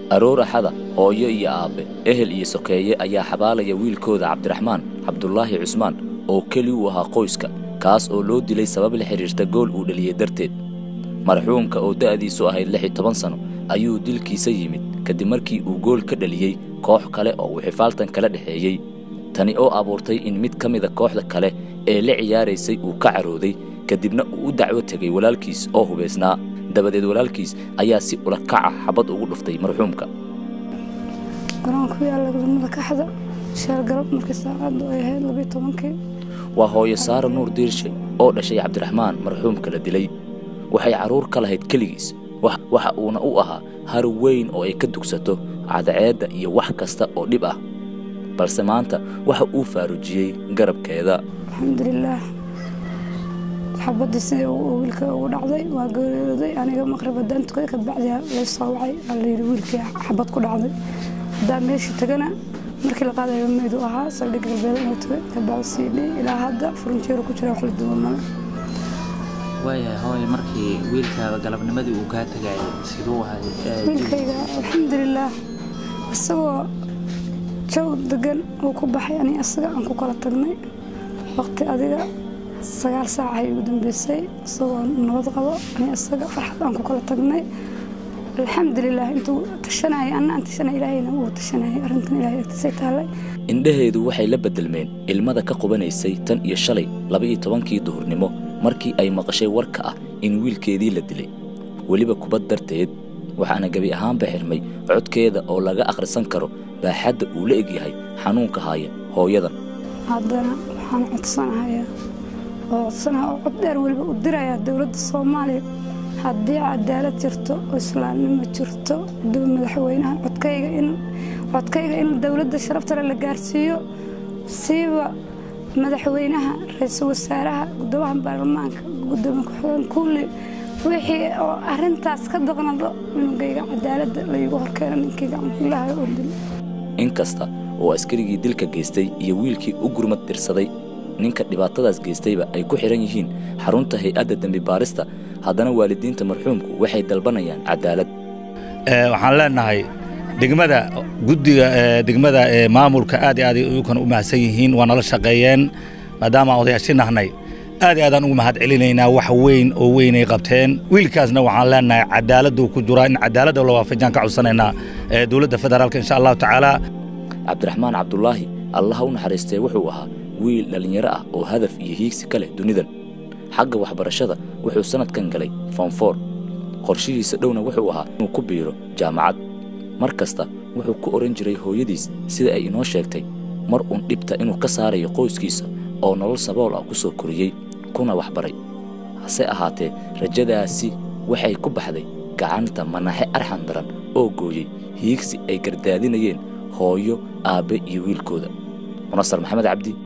aroor axada hooyo iyo aabbe ehel iyo sokeeye ayaa xabaalaya wiilkooda cabdiraxmaan cabdulaahi cusmaan oo keli u ahaa qoyska kaas oo loo dilay sabab la xidhiirta gool uu dhaliyey darteed marxuumka oo da'diisu ahayd lix iyo toban sanno ayuu dilkiisa yimid kadib markii uu gool ka dhaliyey koox kale oo uu xifaaltan kala dhexeeyey tani oo abuurtay in mid ka mida kooxda kale ee la ciyaaraysay uu ka carooday kadibna uu u dacwo tegay walaalkiis oo hubaysnaa dabadeed walaalkiis ayaa si ula kaca xabad ugu dhuftay marxuumka garoon ku yaalla gudamada kaxda sheel galab markii saacaddu ay ahayd labiyo tobankii waa hooyo saara nuur diirshe oo dhashay cabdiraxmaan marxuumka la dilay waxay carruur ka lahayd keligiis waxa uuna u ahaa har weyn oo ay ka dugsato cadaceedda iyo wax kasta oo dhib ah balse maanta waxa uu faarujiyey garabkeeda alxamdulilaah xabaddii sidii wiilka ugu dhacday waa geeriyooday aniga maqrib haddaan tukaday kabacdiya lay soo wacay aa layidhi wiilkii xabad ku dhacday haddaan meeshii tagana markii la qaadayo meyduu ahaa saldhig galbeed inuu tagay kabacdi sii dhii ilaa hadda furunjeeru ku jira wax la duwan male waayahay hooy markii wiilkaada galabnimadii uu kaa tagayay siduu ahay wiilkayga alxamdulilaah isagoo joog degan uu ku baxay ani asaga aan ku kala tagnay waqti adiga sagaal saac ay ugu dambeysay isagoo nabad qabo ani asaga farxad aan ku kala tagnay alxamdulilah intuu tashanayay anna aan tashanay ilaahayna uu tashanayay arrintan ilahay agtiisay taallay indhaheedu waxay la beddelmeen ilmada ka qubanaysay tan iyo shalay laba-iyo tobankii duhurnimo markii ay maqashay warka ah in wiilkeedii la dilay weliba kubad darteed waxaana gebi ahaanba xirmay codkeeda oo laga akhrisan karo baaxadda uu la egyahay xanuunka haaya hooyadan haddana waxaan codsanahayaa oo codsanaha oo cod dheer weliba u dirayaa dowladda soomaaliya haddii cadaalad jirto oo islaamnimo jirto madaxweynaha codkayga in codkayga in dowladda sharaftale la gaarsiiyo siiba madaxweynaha ra-iisul wasaaraha gudoomaha baarlamaanka gudoomiye ku-xigeen kulli wixii oo arrintaas ka daqnado cunugayga cadaaladda laygu horkeeno ninkii gacankuulahay oo dil inkasta oo askarigii dilka geystay iyo wiilkii u gurmad dirsaday ninka dhibaatadaas geystayba ay ku xidhan yihiin xarunta hay-adda dembi baarista haddana waalidiinta marxuumku waxay dalbanayaan cadaalad waxaan leenahay degmada guddiga degmada maamulka aad iyo aad kan u mahadsan yihiin waa nala shaqeeyeen maadaama aan odayaashii nahnay aad iyo aadaan ugu mahad celinaynaa wax weyn oo weynay qabteen wiilkaasna waxaan leenahay cadaaladuu ku jiraa in cadaaladda la waafajaan ka codsanaynaa dowladda federaalka insha allahu tacaala cabdiraxmaan cabdulaahi allaha u naxariistee wuxuu ahaa wiil dhallinyaro ah oo hadaf iyo hiigsi ka leh dunidan xagga waxbarashada wuxuu sannadkan galay foonfoor qorshihiisa dhowna wuxuu ahaa inuu ku biiro jaamacad mar kasta wuxuu ku odhan jiray hooyadiis sida ay inoo sheegtay mar uun dhibta inuu ka saarayo qoyskiisa oo nolol sabool ah ku soo koriyey kuna waxbaray hase ahaatee rajadaasi waxay ku baxday gacanta manaxe arxan daran oo gooyey hiigsi ay gardaadinayeen hooyo aabbe iyo wiilkooda munasar maxamed cabdi